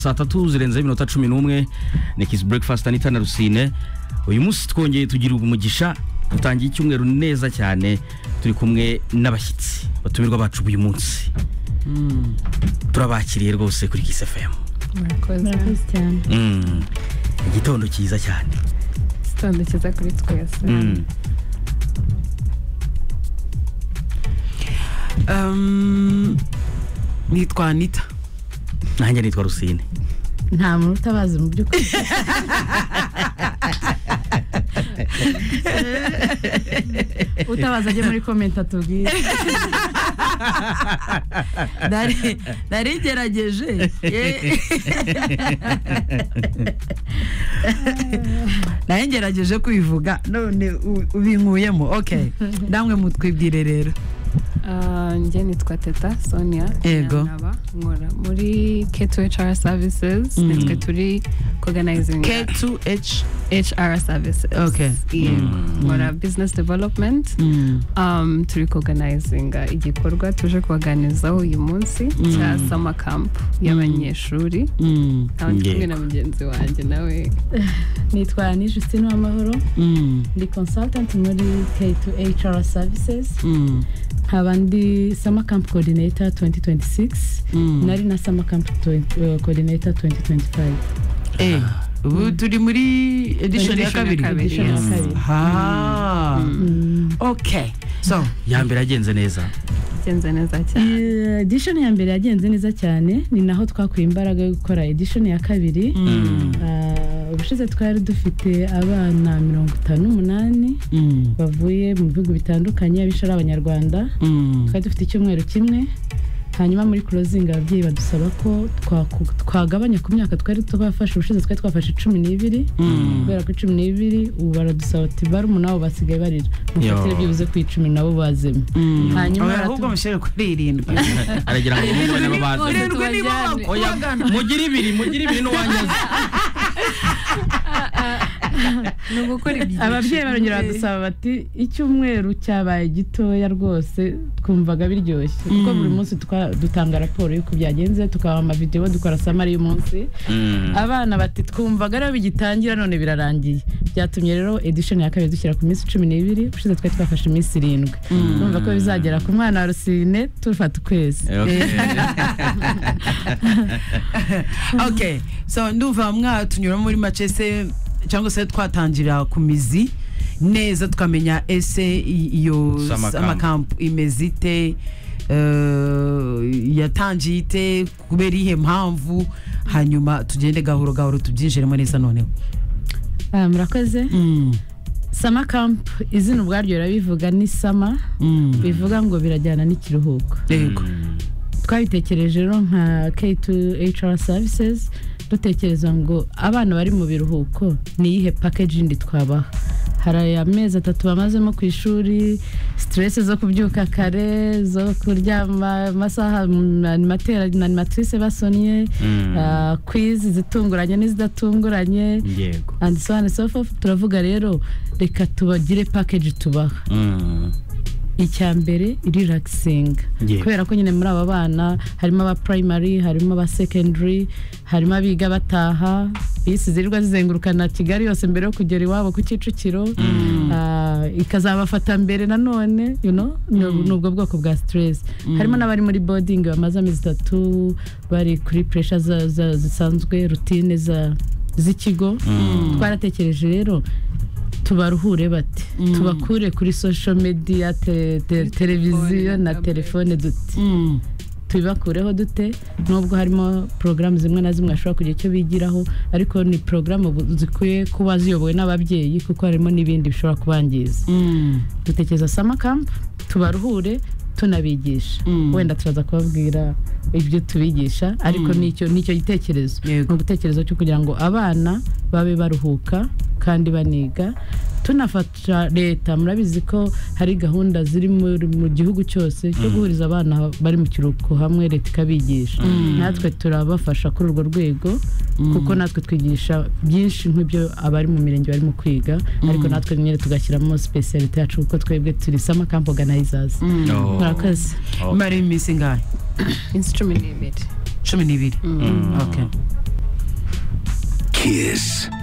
saa tatu zirenzeho iminota cumi n'umwe ni kisi burekifasiti anita na rusine uyu munsi twongeye tugira umugisha dutangiye icyumweru neza cyane turi kumwe n'abashyitsi batumirwa bacu b'uyu munsi turabakiriye rwose kuri kisi efemu murakoze cyane igitondo cyiza cyane igitondo cyiza kuri twese Mm. Um, nitwa anita nanjye nitwa rusine nta muntu utabazi mu by'ukuri utabaza ajye muri komenti atubwire Nari- narigerageje Eh. nari ngerageje kwivuga none u- ubinkuyemo ok namwe mutwibwire rero Ah, njye nitwa teta sonia Yego. Nyandaba, nkora muri k2 hr services Mm. nitwe turi organizing k2h hr services Okay. Yego. Mm. nkora business development Mm. um, turi kuganizinga igikorwa tuje kubaganirizaho uyu munsi cya summer camp y'abanyeshuri Mm. aho ndi kumwe Yego. na mugenzi wanjye nawe nitwa ni Justine Uwamahoro Mm. ndi consultant muri K2HR services Mm. nkaba ndi summer camp coordinator 2026 Mm. nari na summer camp twen- eh, coordinator 2025 Eh, ubu turi muri edition ya Edition ya kabiri kabiri, Edition ya yes. kabiri. Ah. Mm. ok so ya mbere yagenze neza byenze neza cyane Eh, edition ya mbere yagenze neza cyane ni naho twakuye imbaraga yo gukora edition ya kabiri Mm. Ah, ubushize twari dufite abana mirongo itanu n'umunani Mm. bavuye mu bihugu bitandukanye abishara abanyarwanda Mm. twari dufite icyumweru kimwe hanyuma muri closing ababyeyi badusaba ko twaku- twagabanya ku myaka twari twafashe ubushize twari twafashe cumi n'ibiri Mm. kubera ko cumi n'ibiri ubu baradusaba ati barumuna bo basigaye barira mufatire Yo. byibuze ku icumi nabo bazemo Mm. Hanyuma Oya, baratu- ahubwo mushyire kuri irindwi aragira ngo umuhungu we n'ababazi Irindwi irindwi nibo tubajyane. oya bakubagana mugire ibiri mugire ibiri n'uwanjye azi ni ugukora ibyiciro ababyeyi barongera badusaba bati icyumweru cyabaye gitoya rwose twumvaga biryoshye kuko buri munsi twa- dutanga raporo y'uko byagenze tukabaha amavidewo dukora samari y'umunsi Mm. abana bati twumvaga rero bigitangira none birarangiye byatumye rero edition ya kabiri dushyira ku minsi cumi n'ibiri ushize twari twafashe iminsi irindwi numva ko bizagera ku mwana wa rusine tufata ukwezi Okay. ok so ndumva mwatunyura muri make se cyangwa se twatangira ku mizi neza tukamenya ese i- iyo Summer camp. amakampu imeze ite eh, yatangiye ite kubera iyihe mpamvu hanyuma tugende gahoro gahoro tubyinjiremo neza noneho Ah, murakoze Mm, sama camp izina ubwaryo rirabivuga ni sama mm, bivuga ngo birajyana n'ikiruhuko yego twabitekereje rero nka K2 HR services dutekereza ngo abana bari mu biruhuko ni iyihe package yindi twabaha hari aya mezi atatu bamazemo ku ishuri stress zo kubyuka kare zo kuryama amasaha mm, animatera na animatrice basomye Mm. ah, quiz zitunguranye n'izidatunguranye yego and so on and so forth turavuga rero reka tubagire package tubaha Mm. icya mbere relaxinga Yeah. kubera ko nyine muri aba bana harimo aba primary harimo aba secondary harimo abiga bataha bisi zirirwa zizengurukana kigali yose mbere yo kugera iwabo ku kicukiro Ah, ikazabafata mbere nanone you know, ni ubu- ni ubwo bwoko bwa stress harimo n'abari muri boarding bamaze amezi itatu bari kuri pressure za- za- zisanzwe rutine za- z'ikigo twaratekereje rero tubaruhure bate tubakure kuri social media te- te- televiziyo na na tablet. telefone dute Mm, tubibakureho dute nubwo harimo porogaramu zimwe na zimwe hashobora kugira icyo bigiraho ariko ni porogaramu bu- zikwiye kuba ziyobowe n'ababyeyi kuko harimo n'ibindi bishobora kubangiza mm, dutekereza sama camp tubaruhure tunabigisha Mm. wenda turaza kubabwira ibyo tubigisha ariko nicyo nicyo gitekerezo Yego. ni igitekerezo cyo kugira ngo abana babe baruhuka kandi baniga tunafasha leta murabizi ko hari gahunda ziri muri- mu gihugu cyose cyo guhuriza abana bari mu kiruhuko hamwe leta ikabigisha natwe turabafasha kuri urwo rwego kuko natwe twigisha byinshi nk'ibyo abari mu mirenge barimo kwiga ariko natwe nyine tugashyiramo specialite yacu kuko twebwe turi sama camp organizers Oh. murakoze Okay. mara iminsi ingahe iminsi cumi n'ibiri cumi n'ibiri Mm. ok kiss